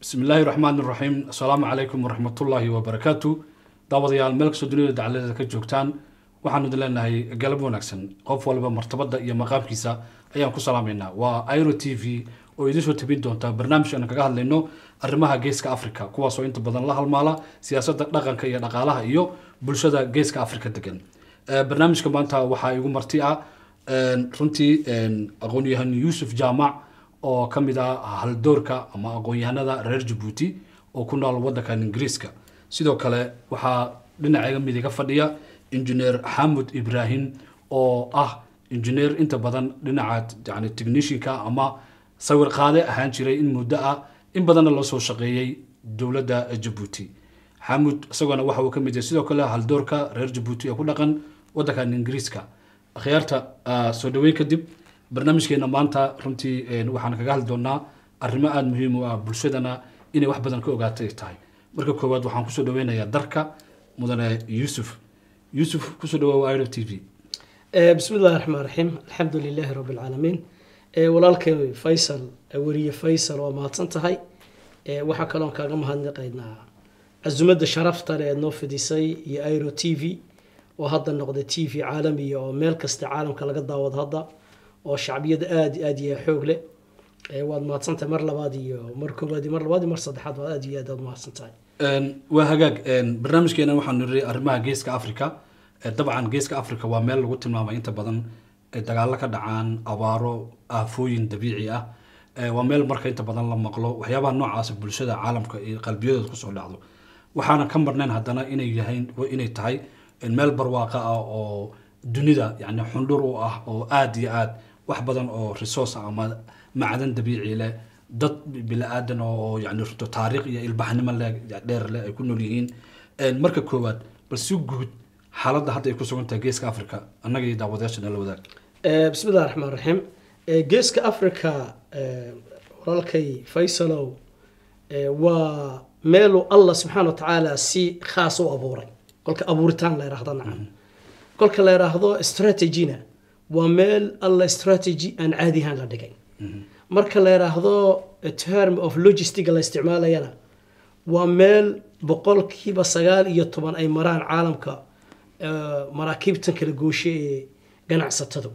bismi illaahi raxmaan iraxiim assalaamu calaykum waraxmatullaahi wabarakaatu daawadayaal meel kastoo duniyada dacaladeeda ka joogtaan waxaanu idin leenahay galab wanaagsan qof walba martabada iyo maqaamkiisa ayaan ku salaamaynaa waa iro t v oo idiin soo tabin doonta barnaamij aan kaga hadlayno arrimaha geeska africa kuwaasoo inta badan la halmaala siyaasadda dhaqanka iyo dhaqaalaha iyo bulshada geeska africa degan barnaamijka maanta waxaa igu marti ah runtii aqoon-yahan yuusuf jaamac oo ka mid ah haldoorka ama aqoon-yahanada reer jabuuti oo ku nool waddankan ingiriiska sidoo kale waxaa dhinaceega mid iga fadhiya injineer xamud ibraahim oo ah injineer inta badan dhinaca yani technishinka ama sawir qaade ahaan jiray in muddo ah in badanna loo soo shaqeeyey dowladda jabuuti xamud isagoona waxa uu ka mid yahay sidoo kale haldoorka reer jabuuti ee ku dhaqan waddankan ingiriiska akhyaarta soo dhaweyn kadib barnaamijkeena maanta runtii waxaan kaga hadli doonaa arrimo aada muhiim u ah bulshadana inay wax badan ka ogaatay tahay marka koowaad waxaan kusoo dhaweynayaa darka mudane yuusuf yuusuf kusoo dhawaa iro t v bismi illahi raxmaan raxiim alxamdu lilaahi rabbi alcaalamiin walaalkay faysal weriye faysal waa mahadsan tahay waxaa kaloon kaaga mahadnaqaynaa casumadda sharafta le eed noo fidisay iyo iro t v oo hadda noqday t v caalamiya oo meel kasta caalamka laga daawado hadda oo shacbiyada aada aada iyo xoog leh waad mahadsantahay mar labaad iyo mar koowaad iyo mar labaad iyo mar saddexaad waad aada iyo aad aad mahadsan tahay waa hagaag barnaamijkeena waxaanu niri arrimaha geeska africa dabcan geeska africa waa meel lagu tilmaamay inta badan dagaalo ka dhacaan abaaro aafooyin dabiici ah waa meel marka inta badan la maqlo waxyaabaha noocaasa bulshada caalamka iyo qalbiyadooda kusoo dhacdo waxaana ka marnayn haddana inay yahayn inay tahay meel barwaaqa ah oo dunida yani xundhur u ah oo aada iyo aad wax badan oo resource ama macdan dabiici leh dad bili-aadan oo yani runto taariikh iyo ilbaxnimo le dheer leh ay ku nool yihiin marka koowaad bal si guud xaaladda hadda ay ku sugan tahay geeska africa annaga iyo daawadayaasha nala wadaag bismi illahi raxmaan raxiim geeska africa walaalkay faysalow waa meeluu allah subxaana wa tacaala si khaas u abuuray kolka abuuritaan la yidhaahdo nacam kolka la yidhaahdo strategina waa meel alla strategy aan caadi ahaan la dhigay marka la yidhaahdo term of logistic la isticmaalayana waa meel boqolkiiba sagaal iyo toban ay maraan caalamka maraakiibtan kala gooshe ee ganacsatadu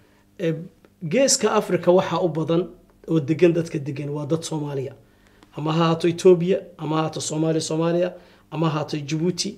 geeska africa waxaa u badan oo degan dadka degan waa dad soomaaliya ama ha haato etoobiya ama ha haato soomaaliya soomaaliya ama ha haato jabuuti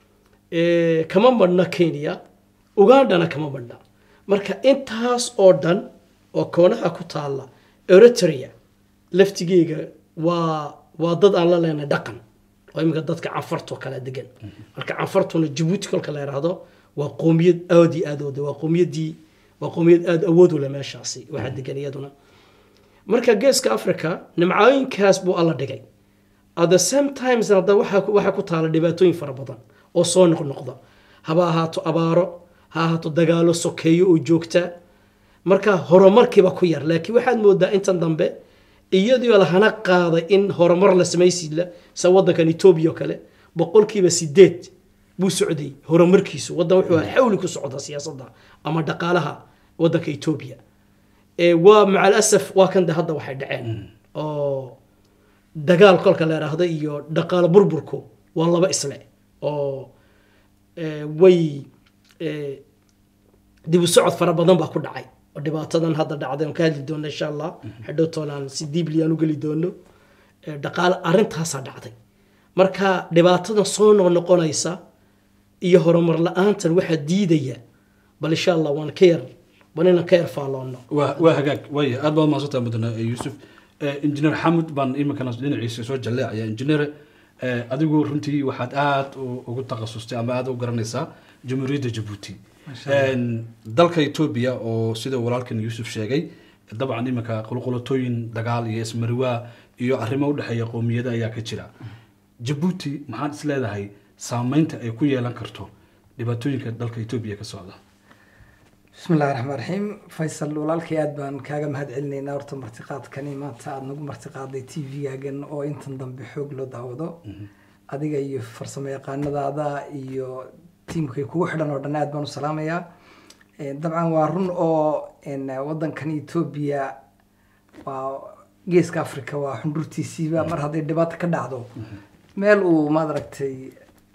kama madhna kenya ugandhana kama madhna marka intaas oo dhan oo koonaha ku taalla eritrea laftigeega waa waa dad aan la leenahay dhaqan oo iminka dadka canfartoo kale degan marka canfartuna jabuuti kolka la yidhaahdo waa qoomiyad aad iyo aad oda waa qoomiyadii waa qoomiyad aada awood u leh meeshaasi waxaa degan iyaduna marka geeska africa nimcooyinkaas buu alla dhigay at the same times hadda waxaa ku taala dhibaatooyin fara badan oo soo noqnoqda haba ahaato abaaro ha ahaato dagaalo sokeeyo oo joogta marka horumarkiiba ku yar laakiin waxaad moodaa intan dambe iyadoo lahana qaaday in horumar la samaysiila sa wadankan etoobiya oo kale boqolkiiba sideed buu socday horumarkiisu wadan wuxuu xawli ku socda siyaasadda ama dhaqaalaha wadanka etoobiya waa macal asaf waa kan de hadda waxay dhaceen oo dagaal kolka la yidhaahdo iyo dhaqaalo burburku waa laba isle oo way dib u socod fara badan baa ku dhacay oo dhibaatadan hadda dhacday aan ka hadli doono insha allah hadhow toolaan si diibli aan u geli doono dhaqaalo arrintaasaa dhacday marka dhibaatadan soo noqnoqonaysa iyo horumar la-aantan waxaa diidaya bal insha allah waan ka yar bal inaan ka yar faalloono waa waa hagaag waaya aad baad mahadsantaha mudane yuusuf injineer xamud baan iminkana dhinaciisa soo jalleecaya injineer adigu runtii waxaad aada ugu takhasustay ama aada u garanaysaa jamhuuriyadda jabuuti dalka etoobiya oo sida walaalkan yuusuf sheegay dabcan iminka qulqulatooyin dagaal iyo ismariwaa iyo arrimo udhexeeya qowmiyada ayaa ka jira jabuuti maxaad is leedahay saameynta ay ku yeelan karto dhibaatooyinka dalka etoobiya ka socda bismi illahi raxmaan raxiim faysal walaalkay aada baan kaaga mahad celinaynaa horta martiqaadkani maanta aada nagu martiqaaday t v-gaagan oo intan dambe xoog loo daawado adiga iyo farsamo yaqaanadaada iyo tiimkay kugu xidhan oo dhan aad baan u salaamayaa dabcan waa run oo wadankan etoobiya waa geeska africa waa xundhurtiisiiba mar hadday dhibaato ka dhacdo meel uu maad aragtay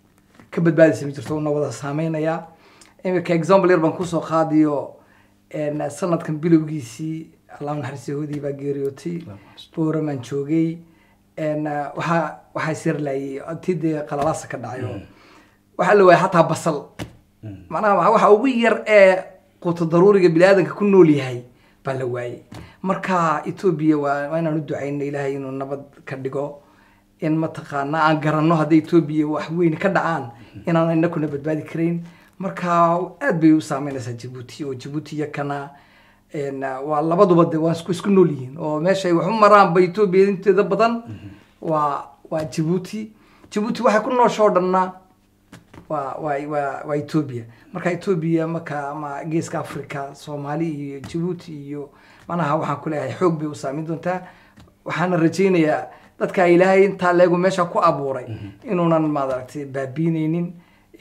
ka badbaadaysa ma jirto una wada saameynayaa imika example yar baan kusoo qaadiyo een, sanadkan bilowgiisii allah naxariista yahuudii baa geeriyootay booramaan joogay een, waxaa waxaa sirlayay tii dee qalalaasa ka dhacayo waxaa la waayay xataa basal macnaha waxa- waxa ugu yar ee quuto daruuriga biniaadanka ku nool yahay baa la waayey marka etoobiya waa waa inaan u ducayno ilaahay inuu nabad ka dhigo in mataqaana aan garanno hadday etoobiya wax weyn ka dhacaan inaan inakuna badbaadi karayn marka aad bay u saameynaysaa jabuuti oo jabuuti iyo kana een, waa labaduba de waa isku isku nool yihiin oo meeshay wax u maraanba etoobiya inteeda badan waa waa jabuuti jabuuti waxay ku nooshoo dhanna waa waa waa waa etoobiya marka etoobiya marka ama geeska africa soomaali iyo jabuuti iyo manaha waxaan ku leeyahay xoog bay u saameyn doontaa waxaana rajaynayaa dadka ilaahay intaa leegu meesha ku abuuray inuunan maaragtay baabiineynin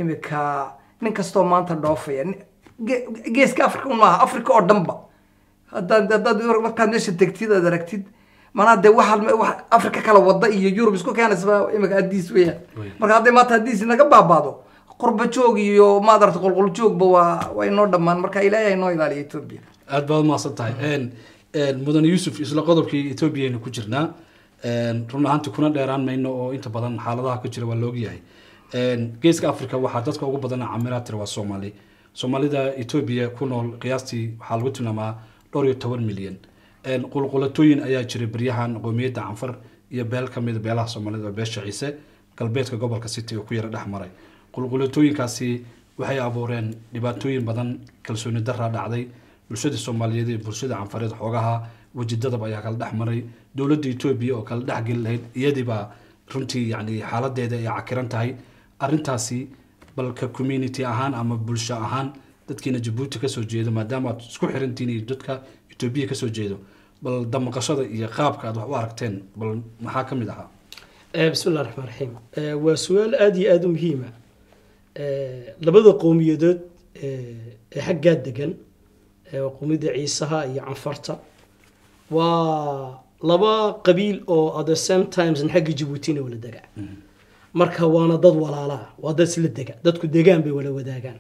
imika nin kastoo maanta dhoofaya ni- ge- geeska africa un maaha africa oo dhanba haddaad haddaad markaad meesha tegtid aad aragtid manaa dee waxa wax africa kala wada iyo yurub isku keenaysa imika adiis weeyaan Wey. marka hadday maanta haddiisi naga baabaado qurba joog iyo maad aragta qulqul joogba waa waa inoo dhammaan marka ilaahay inoo ilaaliya etoobiya aad baad umahadsan tahay Een, een, mudane yuusuf isla qodobkii etoobiya aynu ku jirnaa Een, run ahaantii kuna dheeraan mayno oo inta badan xaaladaha ka jira waa la ogyahay Een, geeska africa waxaa dadka ugu badan camiraa tira waa soomaali soomaalida etoobiya ku nool qiyaastii waxaa lagu tilmaamaa dhowr iyo toban milyan Een, qulqulatooyin ayaa jiray beryahan qoomiyadda canfar iyo beel ka mida beelaha soomaalida oo beesha ciise galbeedka gobolka city oo ku yara dhex maray qulqulatooyinkaasi waxay abuureen dhibaatooyin badan kalsooni daraa dhacday bulshada soomaaliyeed iyo bulshada canfareed xoogaha wejidadaba ayaa kala dhex maray dowladda etoobiya oo kala dhex geli lahayd iyadiibaa runtii yani xaaladeeda ay cakiran tahay arrintaasi balka community ahaan ama bulsho ahaan dadkiina jabuuti kasoo jeedo maadaama aad isku xirantiin iyo dadka etoobiya kasoo jeedo bal damaqashada iyo qaabka aad wax u aragteen bal maxaa ka mid ahaa Eh, bismi illah raxmaan raxiim Eh, waa su-aal aada iyo aada u muhiima Eh, labada qowmiyadood eh, ee xaggaa degan eh, waa qowmiyadda ciisaha iyo canfarta waa laba qabiil oo at the same times xagga jabuutina wala dega marka waana dad walaalaa waa dad isla dega dadku degaan bay wala wadaagaan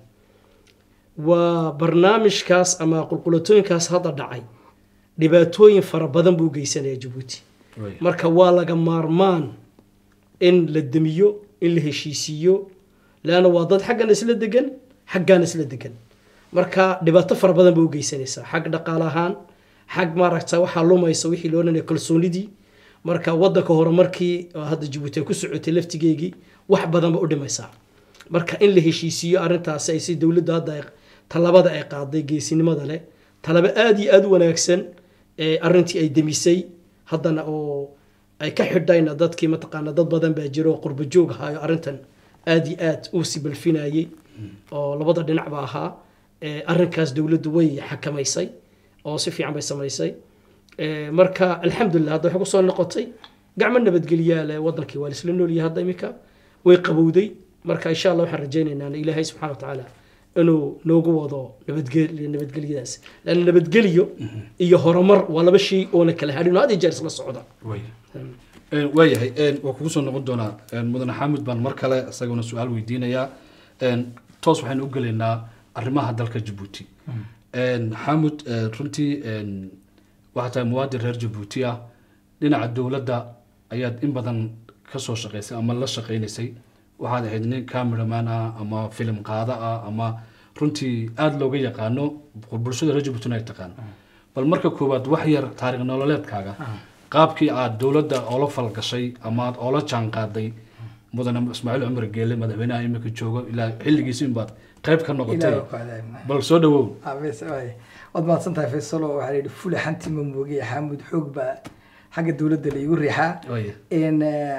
waa barnaamijkaas ama qulqulatooyinkaas hadda dhacay dhibaatooyin fara badan buu geysanaya jabuuti Wey. marka waa laga maarmaan in la demiyo in la heshiisiiyo leanna waa dad xaggan isla degan xaggan isla degan marka dhibaato fara badan bay u geysanaysaa xag dhaqaale ahaan xag maaragta waxaa lumaysa wixii loo dhanaya kalsoonidii marka wadanka hore markii oo hadda jabuuti ay ku socotay laftigeygii wax badan ba u dhimaysaa marka in la heshiisiiyo arrintaasi ay si dowladda hadda ay talabada ay qaaday geesinimada leh talabo aada iyo aada u wanaagsan ee arrintii ay demisay haddana oo ay ka xidhayna dadkii mataqaana dad badan baa jiro oo qurbo joog ahaayo arrintan aada iyo aad u sibalfinayay oo labada dhinacba ahaa ee arrinkaas dowladdu way xakamaysay oo si fiican bay samaysay Ee, marka alxamdulilah hadda waxay kusoo noqotay gacmo nabadgelyaa leh wadankii waa laisla noolyahay hadda iminka way qabowday marka insha allah waxaan rajaynaynaa in ilaahay subxana watacaala inuu noogu wado nabadgel nabadgelyadaas lan nabadgelyo iyo horumar waa laba shay oona kala hadhin oo had iyo jeer isla socda Way. Een, waayahay een, waa kugu soo noqon doonaa een, mudane xaamud baan mar kale isaguna su-aal weydiinayaa Een, toos waxaynu u gelaynaa arrimaha dalka jabuuti Een, xaamud een, runtii een, waxaa tahay muwaadin reer jabuuti ah dhinaca dowladda ayaad in badan kasoo shaqaysay ama la shaqaynaysay waxaad ahayd nin cameraman ah ama filim qaada ah ama runtii aada looga yaqaano bulshada reer jabuutina ay taqaan bal marka koowaad wax yar taariikh nololeedkaaga qaabkii aad dowladda oola falgashay ama aad oola jaan qaaday mudane ismaaciil cumar geele madaxweynaha imika joogo ilaa xilligiisi inbaad qayb ka noqotay Ilaahay ku cadaabna. bal soo dhawow Ah, bes- waay. waad mahadsan tahay faysalo waxaa la yidhi fule xanti ma moogay xaamud xoog baa xagga dowladda la igu riixaa Waaya. n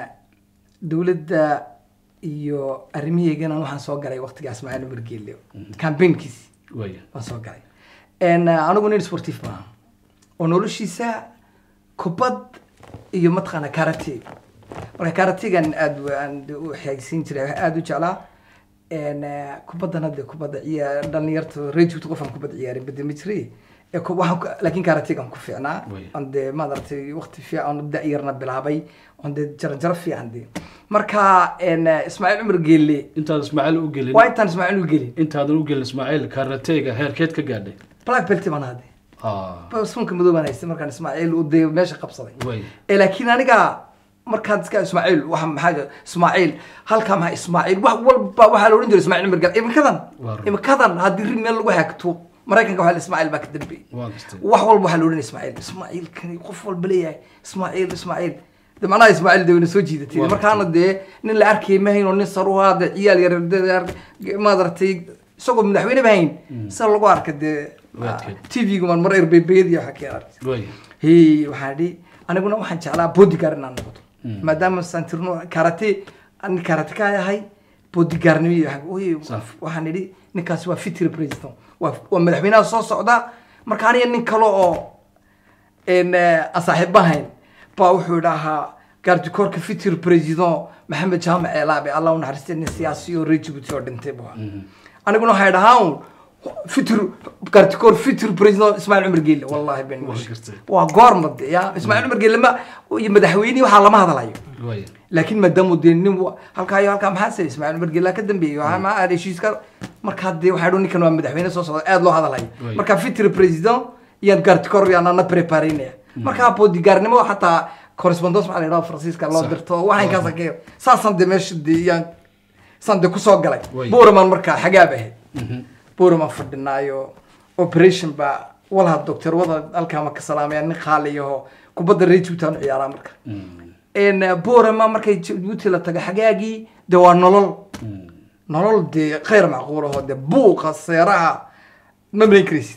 dowladda iyo arrimaheygana waxaan soo galay waqtigaas macalin wargeelle campaignkiisi waaya waan soo galay n anigu nin sportif maaha oo noloshiisa kubad iyo mataqaana karate marka karategan aad aan u xeegsiin jiray waxaa aada u jeclaa n kubaddana de kubadda ciyaar dhalinyarta rejugta qofaan kubadda ciyaarin bade ma jire Ee, ku- waxaan ku- laakiin karatigan ku fiicnaa Way. on dee maaragtay waqti fiican oo da-yarna bilaabay on dee jarjaro fiican dee marka en, eh, ismaaciil cumar geelle intaad ismaaciil u gelin waa intaan ismaaciil u gelin intaadan u gelin ismaaciil karateega heerkeed ka gaadhay black belt baan hadee Ah, sunka madow baan haystay markaan ismaaciil uu dee meesha qabsaday way ee laakiin aniga markaan iska ismaaciil waxa maxaa jira ismaaciil halkaa maxaa ismaaciil wax walba waxaa la odhan jiray ismaaciil cumar geelle imikadan Waa run. imikadan haddii ri meel lagu hagto maraykanka waxaa la ismaaciil baa ka dambeeyey waa gastay wax walba waxaa la odhanaya ismaaciil ismaaciil kani qof walba leeyahay ismaaciil ismaaciil de macnaha ismaaciil de wayna soo jiidatay Waa markaana dee nin la arkay ma hayn oo nin saruhaa de ciyaal yar de maadaragtay isagoo madaxweyne ba hayn sida lagu arka dee Waadkeed. tv-gu man mar erbebeediya waxa ka arkay way hey waxaan idhi aniguna waxaan jeclaa bodyguard inaan noqdo maadaama santirno karate ani karate ka yahay bodyguardnimo iyo waxa- oy, Saaf. waxaan idhi ninkaasi waa fitri president waa waa madaxweynaha soo socda marka aniga nin kale oo en aan saaxiib ahayn baa wuxuu idhahaa gaardikoorka fitri president maxamed jaamac eelaabe allah u naxariistay nin siyaasi oo reer jibuuti oo dhintay buu ahaa aniguna waxay dhahaa un fitr gaardikoor fitri president ismaaciil cumar geelle wallahi ben Waa gartay. waa goorma de ya ismaaciil cumar geelle ma iyo madaxweynihi waxaa lama hadlayo way laakiin maadaama dee nin wa- halkaa iyo halkaa maxaa say ismaaciil cumar geelle ka dambeeyey waxaa ma aad heshiiska markaa dee waxaa dhoon ninkan waa madaxweyne soo socda aad loo hadlayo Way. marka fitri president yaan gaardikoor yaan ana prepareynaya markaa boodigaarnimo xataa correspondence maxaa la yidhaha faransiiska loo Sax. dirto waxaan kaasa ka saasaan dee meesha dee yaan saan dee kusoo galay Way. buuraman markaa xagaab ahayd buuraman fadhinaayo operation baa walaha doctor wada halkaa ma ka salaamaya nin qaaliyaho kubadda reer juutaan u ciyaaraa marka en buurama markay jabuuti la tago xagaagii dee waa nolol nolol dee khayr macquul aho dee buuqa seeraha ma malayn karaysid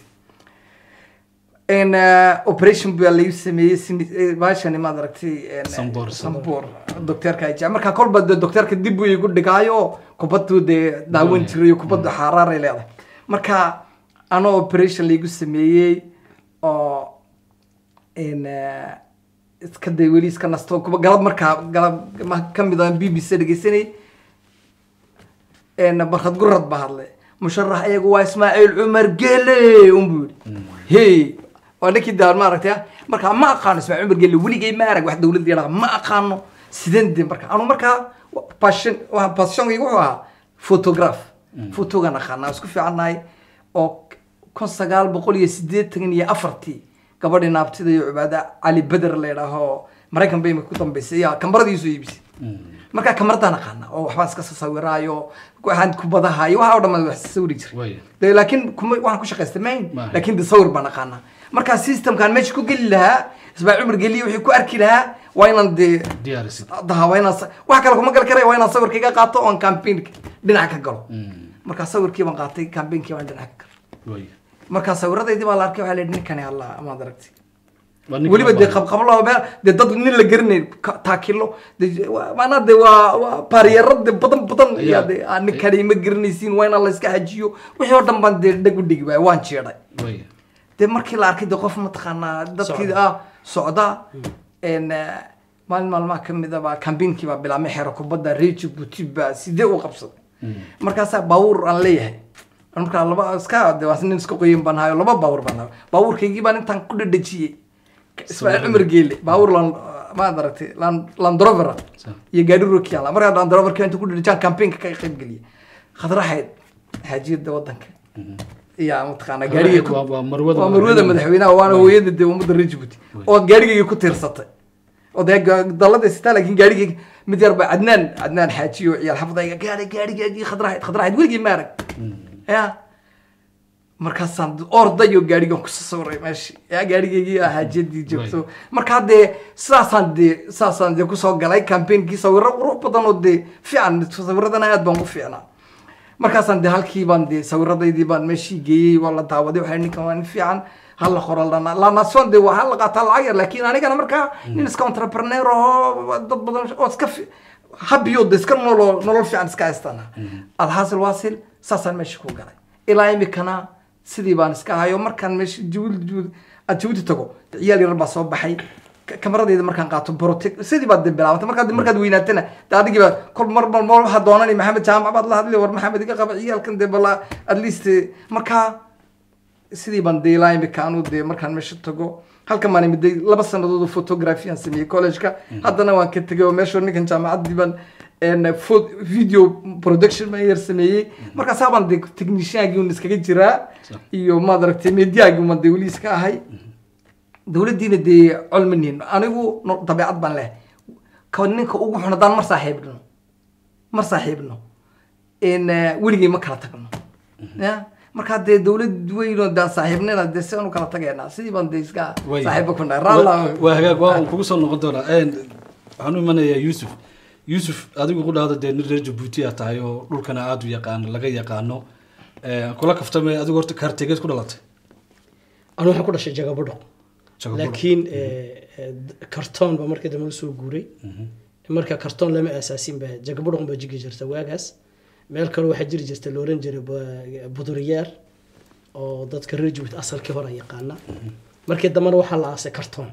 en operation baa lagu sameeyey sini- eh, baashani maad aragtay en, Samboor. samboor docteerka ay jecel marka kolba dee docteerka dib buu igu dhigaayo kubaddu dee daawan Doonaya. jiray kubaddu xaaraaray leedahay marka anoo operation laygu sameeyey oo en iska day weli iska nasto kuba galab markaa galab ma- ka mid aan b b c dhegeysanay en barkad gurad ba hadlay musharax iyagu waa ismaaciil cumar gele unbuu yidhi hey waa ninkii daan ma aragtay marka ma aqaano ismaaciil cumar gele weligay ma arag wax dawladda yadhaha ma aqaano sideen de marka anu markaa passion waa passionkaygu wuxuu ahaa photograph fotogan aqaanaa isku fiicannahay oo kun sagaal boqol iyo sideetan iyo afartii gabadhii naabtida iyo cibaada cali beder la yidhaaho maraykan bay imika ku dambeysay yaa kamaradiisu iibisay markaa kamaradaan aqaana oo waxbaan iska sawiraayo waxaan kubadaha iyo waxa oo dhan wax sawiri jiray way de laakiin kuma waxaan ku shaqaystay mayn Maaha. laakiin de sawir baan aqaanaa markaa systemkaan meesha ku geli lahaa ismaaciil cumar geliye wixii ku arki lahaa waa inaan dee diyaarisid daha waa inaan sa- wax kale kuma gali karaya waa inaan sawirkayga qaato oon campaignka dhinac ka galo markaa sawirkii baan qaatay campaignki baan dhinac ka galo way markaa sawiradaydii baa la arkay waxaa la yidhi ninkani alla amaad aragtay Waa ninka weliba loo dee baahan. qabqablo meel dee dad nin la garanayn ka- taakilo dee waa- maanaa dee waa waa baariyaro dee badan badan Ayaa- yaa dee aa ninkani ma garanaysiin waa inaan la iska xajiyo wixii oo dhan baan dee dhag u dhigi waay waan jeeday way dee markii la arkay dee qof mataqaanaa dadkii Socda. ah socda en maalin maalmaha ka mid a baa kambiinkii baa bilaabmay xero kubadda reer Djibouti baa sidee u qabsaday markaasaa baabuur aan leeyahay markaa laba iska dee waa nin iska qoyin baan hayo laba baabuur baan hayo baabuurkaygii baan intaan ku dhadhajiyey ismaaciil cumar geele baabuur lan maad aragtay lan landrover Sa- iyo gaari rokiyan markaa landroverka inta ku dhadhajiyaan campaignka ka qayb geliyay khadraxeed xaajiyada wadanka iyo mataqaanaa gaariga ku- Waa- waa marwada waa marwada madaxweynaha waana Way. hooyada dee ummadda reer Djibouti oo gaarigayga ku tiirsatay oo dee ga- dalada sitaa laakiin gaarigayga mid yar baa cadnaan cadnaan xaajiyo ciyaal xafadayga gaari gaarigaygii khadraxayd khadraxayd weligii ma arag ya markaasaan ordayo gaarigan ku sawiray meeshi ya gaarigaygii ah xaajiyadii joogto markaa dee sidaasaan dee sidaasaan dee kusoo galay campaignki sawiro qurux badan oo dee fiican sawiradana aad baan ku fiicnaa markaasaan de halkii baan de sawiradaydii baan meeshii geeyey waa la daawaday waxay ninkan waa nin fiican hala qoro lana lanason de waa hala qaataa lacag yar laakiin anigana markaa nin iska entrepreneur oo dad badan oo iska fi- habiyo de iska nolol nolol fiican iska haystana alxaasil waasil saasaan meesha ku galay ilaa imikana sidii baan iska hayo markaan meesha jabuuti jabuuti aad jabuuti tago de ciyaal yar baa soo baxay ka- kamaradayda markaan qaato brotek sidii baad de bilaabantay markaad markaad weynaatana de adigii baa kol mar mar mar waxaa doonani maxamed jaamac baad la hadli war maxamed iga qaba ciyaalkan de bala at least eh, markaa sidii baan dee ilaa imika anu dee markaan meesha tago halkan baan imiday laba sanadood oo photography aan sameeyey college-ka haddana waan ka tegay oo meesha ninkan jaamacaddii baan en, pho- video production baan yar sameeyey markaasaa baan dee techniciangii un iskaga jiraa Sax. iyo maad aragtay mediaagii uman dee weli iska ahay dowladdiina dee colmanin anigu no- dabeecad baan leh ka ninka ugu xun haddaan mar saaxiibno mar saaxiibno in weligay ma kala tagno ya markaa dee dowlad weyn oo daan saaxiibnina dee si aan u kala tagaynaa sidii baan dee iska Way- saaxiiba ku nahay raalla waa- waa hagaag waa uu kugu soo noqon doonaa Een, waxaan u imanayaa yuusuf yuusuf adigu ku dhahda dee nin reer jabuuti aa tahay oo dhulkana aada u yaqaano laga yaqaano Een, kula kaftame adigu horta kaartegeed ku dhalatay anu waxaan ku dhashay jagabadho Jagabadho. laakiin eh, eh, kartoon baa markii dambe usoo guuray marka kartoon lama aasaasin ba jagabadhon baa jigi jirta waagaas meel kale waxaa jiri jirta la oran jiray ba- buduriyaar oo dadka reer jabuuti asalkii hore yaqaana markii dambena waxaa la aasay kartoon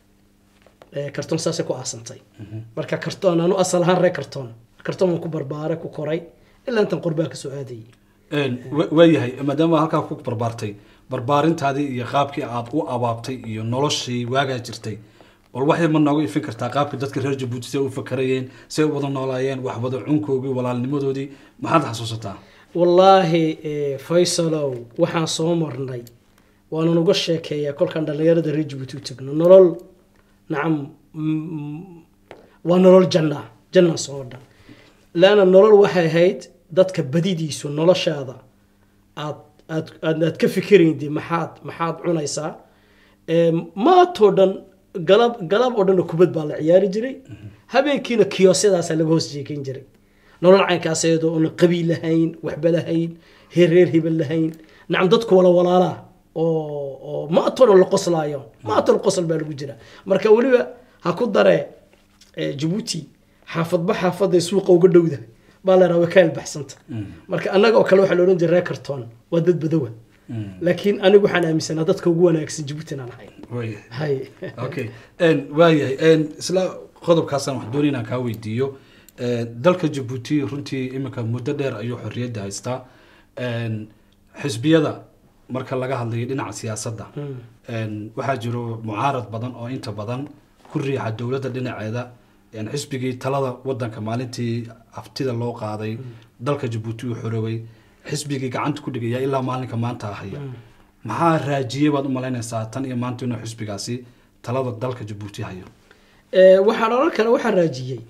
Eh, kartoon saasay ku aasantay marka kartoon anu asal ahaan reer kartoon kartoon waan ku barbaaray ku koray ilaa intan qorbaa kasoo aadayay Een, wa- waayahay maadaama halkaa ku barbaartay barbaarintaadii iyo qaabkii aad u abaabtay iyo noloshii waagaa jirtay bal waxay ma nooga ifin kartaa qaabka dadka reer jabuuti say u fakarayeen say u wada noolaayeen wax wada cunkoogii walaalnimadoodii maxaad xasuusataa wallaahi eh, faysalow waxaan soo marnay waanan uga sheekeeyaa kolkaan dhallinyarada reer jabuuti u tagno nolol nacam mm, waa nolol janna janna soo dhan laana nolol waxay ahayd dadka badidiisu noloshaada aad aad aad aad ka fikirayndi maxaad maxaad cunaysaa Ee, maantoo dhan galab galab oo dhan kubad baa la ciyaari jiray habeenkiina kiyosyadaasaa laga hoos jeekan jiray nolol caynkaas iyadoo oona qabiil lahayn waxba lahayn heer reer hebel lahayn nacam dadku wala walaalaa oo oo maantoo dhan la qoslaayo maantoo dhan qosol baa lagu jira marka weliba ha ku daree ee, jabuuti xaafadba xaafaday suuqa uga dhowdahay baa la rabaa ka albaxsanta marka annaga oo kale waxaa la odhan jiray reer kartoon waa dad badowa laakiin anigu waxaan aaminsanaa dadka ugu wanaagsan jabuuti inaan ahay waayahay hay okay Een, waayahay Een, isla qodobkaasaan wax doonay inaan kaa weydiiyo Een, dalka jabuuti runtii iminka muddo dheer ayuu xorriyadda haystaa Een, xisbiyada marka laga hadlayo dhinaca siyaasadda Een, waxaa jiro mucaarad badan oo inta badan ku riixa dowladda dhinaceeda Een, xisbigii talada wadanka maalintii haftida loo qaaday dalka jabuuti uu xoroobay xisbigii gacanta ku dhigaya ilaa maalinka maanta haya maxaa raajiyey baad u malaynaysaa tan iyo maanta inuu xisbigaasi talada dalka jabuuti hayo Ee, waxaan oran kara waxaa raajiyey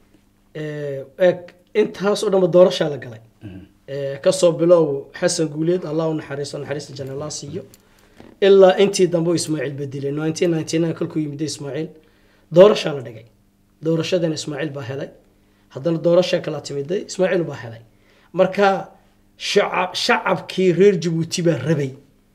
ee, eeg intaas oo dhanba doorashaa la galay Ee, kasoo bilow xasan guuleed allah u naxariisto naxariista janna allah siiyo ilaa intii dambe uu ismaaciil bedelay 1999 kolkuu yimid ismaaciil doorashaa la dhigay doorashadan ismaaciil baa helay haddana doorasha kala timiday ismaaciil baa helay marka shacab shacabkii reer jabuuti baa rabay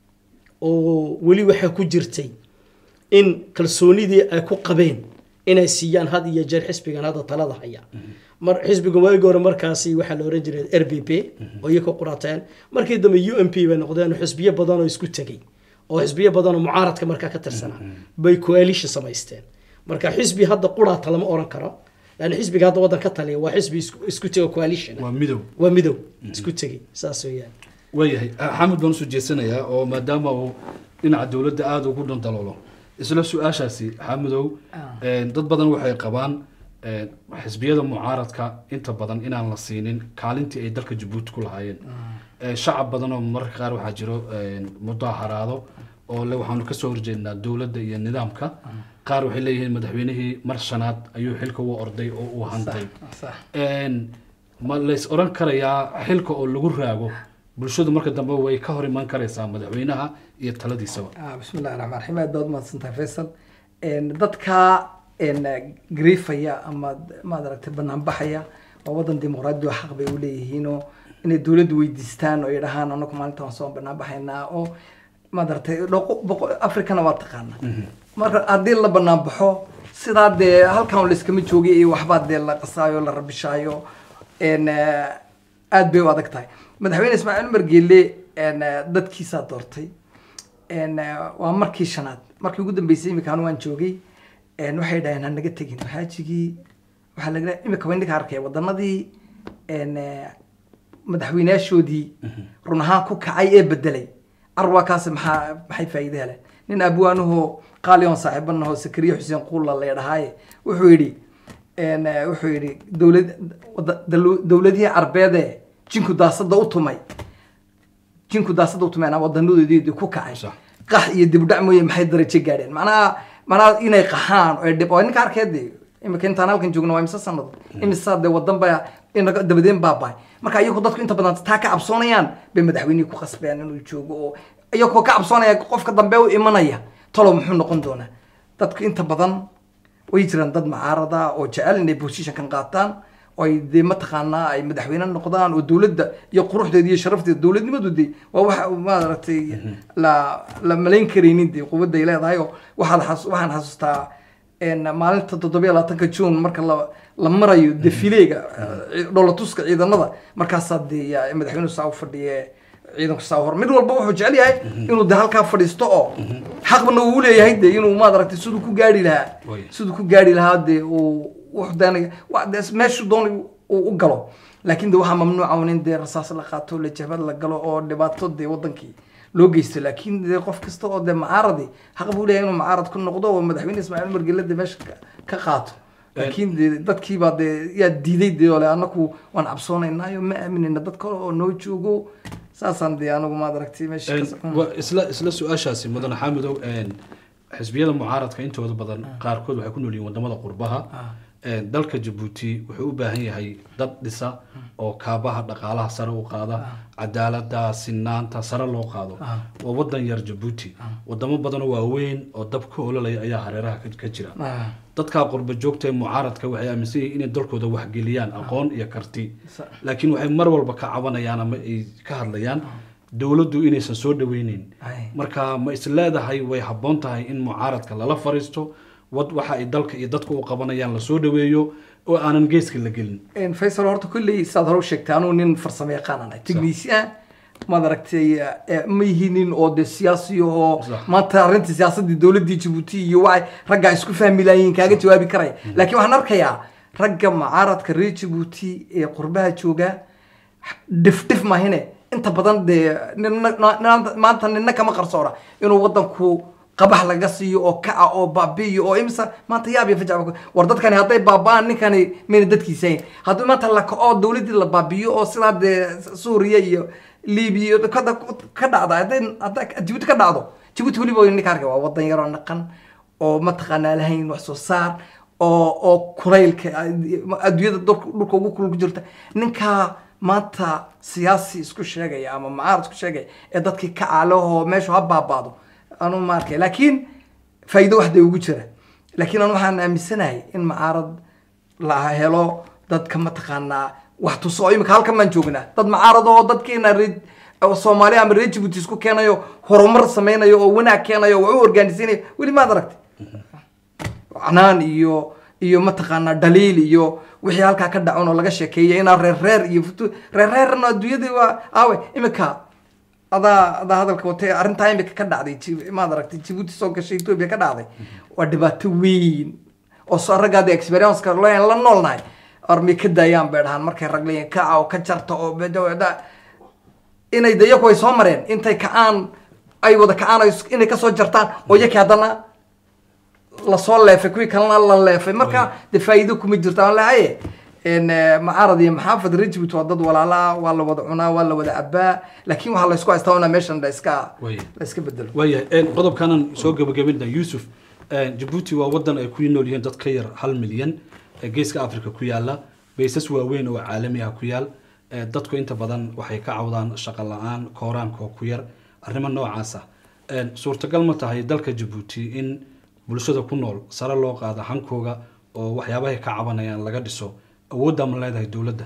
oo weli waxaa ku jirtay in kalsoonidii ay ku qabeen inay siiyaan had iyo jeer xisbigan hadda talada haya mar xisbigan waagi hore markaasi waxaa la oran jiray r b p oo iyaga qurateen markii dambe u m p bay noqdeen oo xisbiyo badan oo isku tegay oo xisbiyo badan oo mucaaradka markaa ka tirsanaa bay coalition samaysteen marka xisbi hadda quraata lama oran karo lan xisbiga hadda waddan ka taliya waa xisbi isku- isku tego coalition waa midow waa midow isku tegay saas weeyaan waayahay xamid baan usoo jeesanayaa oo maadaama uu dhinaca dowladda aada ugu dhantaloolo isla su-aashaasi xamidow een, dad badan waxay qabaan een, xisbiyada mucaaradka inta badan inaan la siinin kaalintii ay dalka jabuuti ku lahaayeen Ee, shacab badan oo mararka qaar waxaa jiro een, mudaharaado oo le waxaanu kasoo horjeednaa dowladda iyo nidaamka qaar waxay leeyihiin madaxweynihii mar shanaad ayuu xilka u orday oo uu hantay sax Een, ma lays oran karayaa xilka oo lagu raago bulshadu marka dambe way ka hor iman karaysaa madaxweynaha iyo taladiisaba Ah, bismi illahi raxmaan raxiim aad baad umahadsantahay faysal Een, dadka een, griifaya ama maad aragtay banaanbaxaya waa wadan dimuqraadi oo xaq bay u leeyihiinoo inay dowladda weydiistaan oo ay dhahaan anagu maalinta waan soo banaanbaxaynaa oo maad aragtay dhoqo- boqo- afrikana waa taqaana marka haddii la banaanbaxo sidaa dee halkan layskama joogay iyo waxbaa dee la qasaayo la rabishaayo een, eh, aad bay u adag tahay madaxweyne ismaaciil umar geelle een, eh, dadkiisaa doortay een, eh, waa markii shanaad markii ugu dambeysay imika anu waan joogay een, waxay dhaheen ha naga tegin xaajigii waxaa laga imika waa indhika arkaya wadanadii een, eh, madaxweynayaashoodii run ahaan ku kacay ee bedelay arwaakaasi maxaa maxay faa'iide heleen nin abwaanuhu qaaliyoon saaxiibanaho sakariye xuseen quulla leedhahaaye wuxuu yidhi een, eh, wuxuu yidhi dowlad wada- dalu- dowladihii carbeedee jinku daasada u tumay jinku daasada u tumeen wadanadoodii ku kacay Sax. qax iyo dibdhac mooye maxay darajo gaadheen macnaha macnaha inay qaxaan oo dhib oo ninka arkeedii imika intaan halkan joogno waa imse sanado imisa dee wadan baa inaga dabadeen baabahay marka iyagu dadku inta badan taa ka cabsoonayaan bay madaxweynihii ku qasbeen inuu joogo oo iyagoo ka cabsoonaya qofka dambe u imanaya talo muxuu noqon doonaa dadku inta badan way jiraan dad mucaarada oo jecel inay positionkan qaataan oo ay dee mataqaanaa ay madaxweyne noqdaan oo dowladda iyo quruxdeeda iyo sharafteeda dowladnimadu dee waa waxa maaragtay la la malayn karaynin dee quwadday leedahay oo waxaad xas- waxaan xasuustaa een, maalinta toddobiyo labaatanka june marka la la marayo defileega dholatuska ciidanada markaasaa dee yaa madaxweynuhu saa u fadhiye ciidanku saa hor mid walba wuxuu jecel yahay inuu de halkaa fadhiisto oo xaqna uu leeyahay de inuu maad aragtay siduu ku gaari lahaa Way. siduu ku gaari lahaa de uu wuxuu deenay waa de meeshu doonay uu u galo laakiin de waxaa mamnuuca un in dee rasaas la qaato la jabad la galo oo dhibaato dee wadankii loo geysto laakiin dee qof kasta oo dee macaaradi xaq buu leeyahay inuu macaarad ku noqdo oo madaxweyne ismaaciil margele de meesha ka- ka qaato laakiin de dadkiibaa dee yaa diiday dee ole anaku waan cabsoonaynaayo ma aaminayna dad kale oo noo joogo saasaan dee anagu maad aragtay meesha ka Een, socon wa- isla isla su-aashaasi mudane xaamidow een, xisbiyada mucaaradka intooda badan qaarkood waxay ku nool yihiin wadamada qurbaha Een, dalka jabuuti wuxuu u baahan yahay dad dhisa oo kaabaha dhaqaalaha sare u qaada cadaalada sinaanta sare loo qaado waa wadan yar jabuuti wadamo badanoo waaweyn oo dab ka ololaya ayaa hareeraha ka- ka jira Ah, dadka qurba joogta ee mucaaradka waxay aaminsan yihiin inay dalkooda waxgeliyaan aqoon iyo karti Sa- laakiin waxay mar walba ka cabanayaan ama ay ka hadlayaan dowladdu inaysan soo dhaweyneyn ay. marka ma is leedahay way habboon tahay in mucaaradka lala fariisto wad waxa ay dalka iyo dadka u qabanayaan lasoo dhaweeyo oo aanan geeska la gelin Een, faysal horta kulley saad hore u sheegtay anuu nin farsamo yaqaan ahay technician maad aragtay eh, ma yihiin nin oo de siyaasi oo Sax. maanta arrinta siyaasadii dowladii jabuuti iyo waxay ragga isku fahmi lahayiin kaaga jawaabi karaya laakiin waxaan arkayaa ragga mucaaradka reer jabuuti ee qurbaha jooga dhif dhif mahine inta badan dee nina- na- na- maanta nina kama qarsoona inuu wadanku qabax laga siiyo oo kaca oo baabi'iyo oo imsa maanta yaab iyo fajac war dadkani hadday baaba'aan ninkani mayna dadkiisa hayn haddii maanta la kaco dowladdii la baabi'iyo oo sidaa dee suuriya iyo libiya iyo ka ka dhacda hadday hadday jabuuti ka dhacdo jabuuti weliba way ninka arkay waa wadan yaroo naqan oo mataqaanaa lahayn wax soo saar oo oo kulaylka adduunyada dhulka dhulka ugu kulul ku jirta ninkaa maanta siyaasi isku sheegaya ama macaarad isku sheegaya ee dadkii ka caalaho meeshu ha baabaado anu ma arkay laakiin faa'iido waxday ugu jira laakiin anu waxaan aaminsanahay in macaarad la helo dadka mataqaanaa wax tuso oo imika halkan baan joognaa dad macaarad oo dadkeena reer oo soomaaliya ama reer jabuuti isku keenayo horumar sameynayo oo wanaag keenayo oo wax u organizinayo weli maad aragtay canaan iyo iyo mataqaanaa dhaliil iyo wixii halkaa ka dhacon oo laga sheekeeya inaa reer reer iyo futu reer reerna adduunyadii waa aawe imika adaa adaa hadalka watay arrintaa imika ka dhacday Ji- maad aragtay jibuuti soo gashay etoobiya ka dhacday waa dhibaato weyn oo soo raggaada experienceka la la noolnahay armay ka daayaan bay dhahaan markay rag leeyihin kaca oo ka jarta oo bedawada inay de iyaku ay soo mareen intay kacaan ay wada kacaan ay is- inay kasoo jartaan oo iyakii haddana lasoo leefay kuwii kalena la leefay marka de faa'iido kuma jirto aan lehaye n macaarad iyo maxaafad rejibut waa dad walaala waa la wada cunaa waa la wada cabaa laakiin waxaa laysku haystaa una meeshan la iska Way. la iska bedelo waayahay qodobkanan soo gabagabina yuusuf jabuuti waa wadan ay ku nool yihiin dad ka yar hal milyan ee geeska africa ku yaala baysas waaweyn oo caalami ah ku yaal ee dadku inta badan waxay ka cawdaan shaqo la-aan kooraanka oo ku yar arrimo noocaasa suurtagal ma tahay dalka jabuuti in bulshada ku nool sare loo qaado hankooga oo waxyaabahay ka cabanayaan laga dhiso awoodda ma leedahay dowladda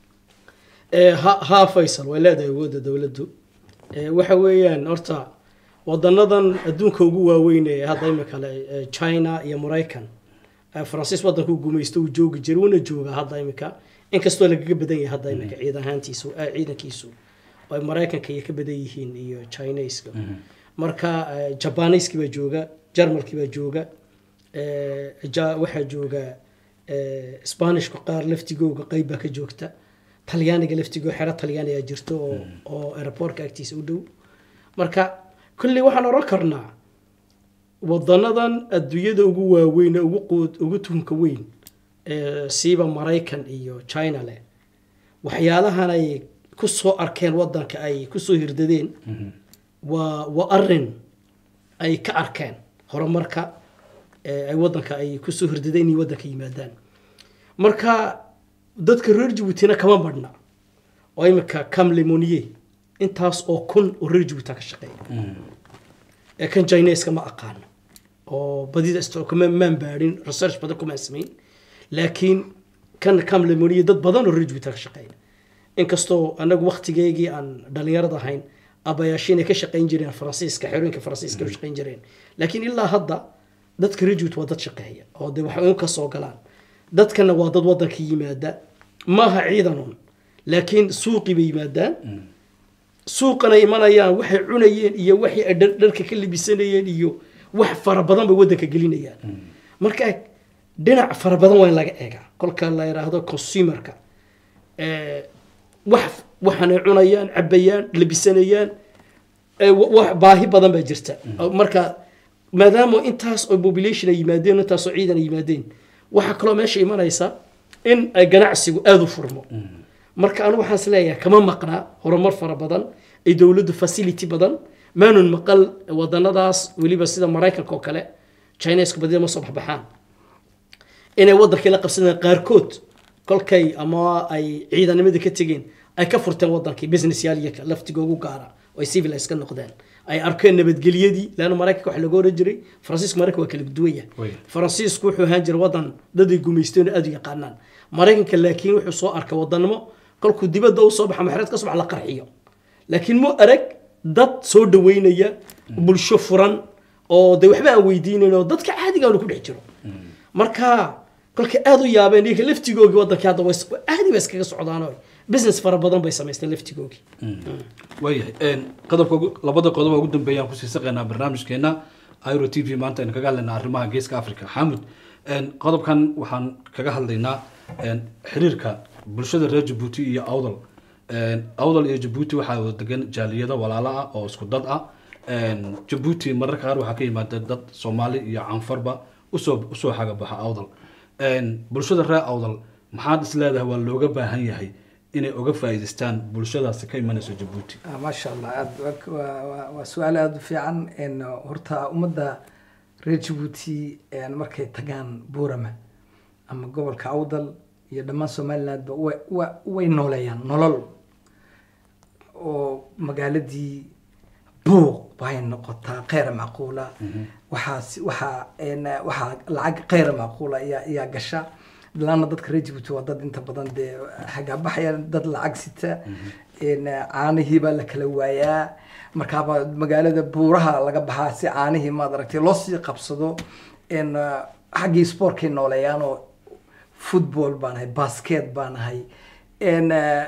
Eh, ha haa faysal way leedahay awoodda dowladdu Eh, waxa weeyaan horta wadanadan adduunka ugu waaweyn ee hadda imika le eh, china iyo maraykan eh, faransiis wadanku gumaysto uu joogi jiray wuuna joogaa hadda imika inkastoo lagaga badan yahay hadda imika ciidan ahaantiisu eh, ciidankiisu oo ay maraykanka iyo ka badan yihiin iyo chineska marka eh, jabaaniiskii baa jooga jarmalkii baa jooga eh, ja- waxaa jooga eh, spanishka qaar laftigooga qeyb baa ka joogta talyaaniga laftigoo xero talyaaniga jirto oo oo aeroportka agtiisa u dhow marka kolley waxaan oran karnaa wadanadan adduunyada ugu waaweyn ee ugu quud ugu tunka weyn ee siiba maraykan iyo china leh waxyaalahan ay ku soo arkeen wadanka ay kusoo hirdadeen waa waa arin ay ka arkeen horumarka ee ay wadanka ay kusoo hirdadeen inay wadanka yimaadaan marka dadka reer jabuutina kama badhna oo imika cam lemonier intaas oo kun oo reer jabuuta ka shaqeeya ee kan chineska ma aqaano oo badida sto kuma maan baadhin research badan kumaan samayn laakiin kan cam lemonier dad badan oo reer jabuuta ka shaqeeya inkastoo anagu waktigeygii aan dhalinyarada ahayn abayaashiin ay ka shaqayn jireen faransiiska xerooyinka faransiiska u shaqayn jireen laakiin ilaa hadda dadka reer jabuuti waa dad shaqeeya oo de waxay un ka soo galaan dadkana waa dad wadanka yimaada maaha ciidanun laakiin suuqii bay yimaadaan suuqana imanayaan waxay cunayeen iyo waxay ay dhar- dharka ka libisanayeen iyo wax fara badan bay wadanka gelinayaan marka dhinac fara badan waa in laga eegaa kolka la yidhaahdo consumerka eh, wax waxaanay cunayaan cabayaan labisanayaan eh, wa- wax baahi badan baa jirta marka maadaama intaas oo population ay yimaadeen intaas oo ciidan ay yimaadeen waxaa kaloo meesha imanaysa in ay ganacsigu aada u furmo marka anu waxaan isleeyahay kama maqnaa horumar fara badan ay dowladdu facility badan maanun maqal wadanadaas weliba sida maraykanka oo kale chineska badida ma soo baxbaxaan inay wadankii la qabsadeen qaarkood kolkay ama ay ciidanimada ka tegeen ay ka furteen wadankii business yaal laftigoogu gaara oo ay civilize ka noqdeen ay arkeen nabadgelyadii leanna maraykanka waxa laga oran jiray faransiiska maraykanka waa kala duwan yahay Way. faransiisku wuxuu ahaan jiray wadan dad ay gumaysteen oo aad u yaqaanaan maraykanka laakiin wuxuu soo arkay wadanimo kolkuu dibadda u soo baxa maxreed ka soo baxa la qarxiyo laakiin mu arag dad soo dhaweynaya bulsho furan oo de waxba aan weydiinayn oo dadka caadiga aanu ku dhex jiro marka kolka aad u yaabeen iyaga laftigoogii wadankii hadda way aadi ba iskaga socdaan oo business fara badan bay samaysteen laftigoogii waayahay een, qodobka ugu- labada qodob oo ugu dambeeyaan kusii saqaynaa barnaamijkeena iro t v maanta aynu kaga hadlaynaa arrimaha geeska africa xamud een, qodobkan waxaan kaga hadlaynaa een, xiriirka bulshada reer jabuuti iyo awdal Een, awdal iyo jabuuti waxaa wada degan jaaliyado walaalo ah oo isku dad ah Een, jabuuti mararka qaar waxaa ka yimaada dad soomaali iyo canfarba usoo usoo xagabaxa awdal Een, bulshada reer awdal maxaad is leedahay waa looga baahan yahay inay uga faa'iidaystaan bulshadaasi ka imanayso jabuuti Ah, maasha allah aad waa- waa- waa- waa su-aal aada u fiican En, horta ummadda reer jabuuti en, markay tagaan buurama ama gobolka awdal iyo dhammaan somalilandba way wa- way nooleeyaan nolol oo magaaladii buuq waxay noqotaa kheyra macquula waxaas waxaa en, waxaa lacag kheyra macquula ayaa ayaa gasha laana dadka reer jabuuti waa dad inta badan dee hagaabaxaya dad lacag sita En, caanihii baa la kala waayaa markaaba magaalada buuraha laga baxaa si caanihii maad aragtay loo sii qabsado En, xaggii sportkay nooleeyaan oo football baan ahay basket baan ahay En,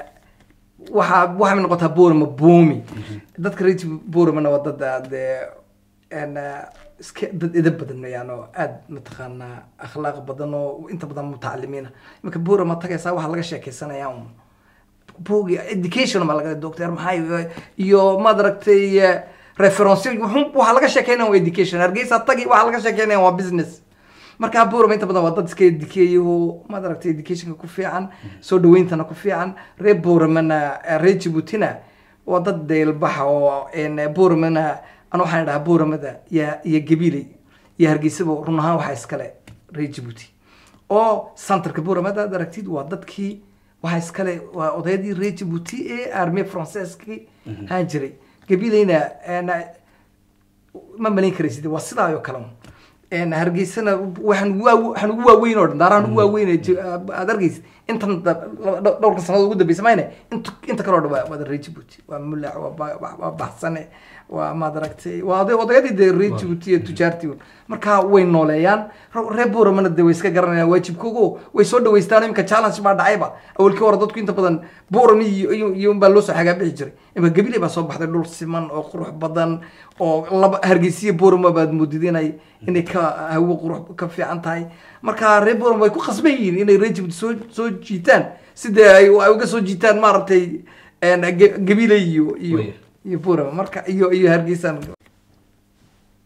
waxaa waxay noqotaa buurama buumi dadka reer buuramana waa dad dee en, iska dad edab badan weeyaan oo aad mataqaanaa akhlaaq badan oo inta badan mutacalimiina iminka buurama tagaysaa waxaa laga sheekeysanayaa un bugi education baa laga doctor maxay iyo maad aragtay eh, reference wuxuu- waxaa laga sheekeynaya waa education hargeysa tagi waxaa laga sheekeynaya waa business marka buurama inta badan waa dad iska edukeeyay oo maad aragtay educationka ku fiican soo dhaweyntana ku fiican reer buuramana eh, reer jabuutina waa dad deelbaxa oo en, buuramana ana waxaan dhahaa buuramada iyo iyo gabiley iyo hargeysaba run ahaan waxaa iskale reer jabuuti oo centerka buuramada aad aragtid waa dadkii waxaa iskale waa odayadii reer jabuuti ee armee franceeskii haan jiray gabileyna en, ma malayn karaysid waa sidaa oo kale un. En, hargeysana waxaan ugu waa- waxaan ugu waaweyn oo dhan daarahan ugu waaweyn ee ji- aad arkaysid intan da- laba- dhow- dhowrka sannadood ugu dambeysa mayne inta inta kaloo dhan waa waa reer jabuuti waa mulac waa ba- waa- waa baxsane waa maad aragtay waa oday- odayadii dee reer jabuuti iyo tujaartii un. marka way nooleeyaan Re- reer buuramana dee way iska garanayaan waajibkoogo way soo dhaweystaan iminka challenge baa dhacayba awalkii hore dadku inta badan buurami iyo iyo- iyo unbaa loo soo xagaabixi jiray iminka gabiley baa soo baxday dhul siman oo qurux badan oo laba hargeysiya buurama baad moodid inay inay ka hawo qurux ka fiican tahay marka reer buurama way ku khasban yihiin inay reer jabuuti soo soo jiitaan sidee ay ay uga soo jiitaan maaragtay en, Ga- gabiley iyo iyo Waya. iyo buurama marka iyo iyo hargeysan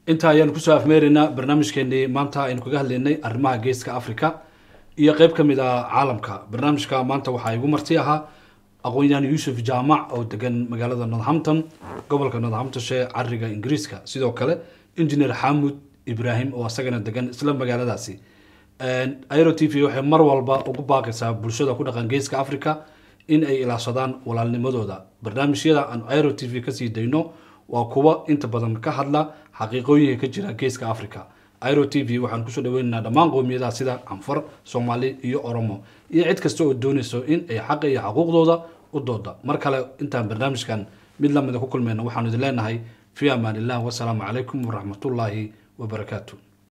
intaa ayaan kusoo afmeeraynaa barnaamijkeenii maanta aynu kaga hadlaynay arrimaha geeska africa iyo qeyb ka mid ah caalamka barnaamijka maanta waxaa igu marti ahaa aqoon-yahan yuusuf jaamac oo degan magaalada northampton gobolka northamptonshire cariga ingiriiska sidoo kale engineer xamud ibrahim oo asagana degan isla magaaladaasi aero t v waxay mar walba ugu baaqaysaa bulshada ku dhaqan geeska africa in ay ilaashadaan walaalnimadooda barnaamijyada aan aero t v kasii dayno waa kuwa inta badan ka hadla xaqiiqooyinka ka jira geeska africa aero t v waxaan kusoo dhaweynaynaa dhammaan qowmiyadaha sida canfar soomaali iyo oromo iyo cid kasta oo doonayso in ay xaqa iyo xaquuqdooda u dooda mar kale intaan barnaamijkan mid lamida ku kulmayno waxaanu idin leenahay fi amaan illah wasalaamu calaykum waraxmatullaahi wabarakaatu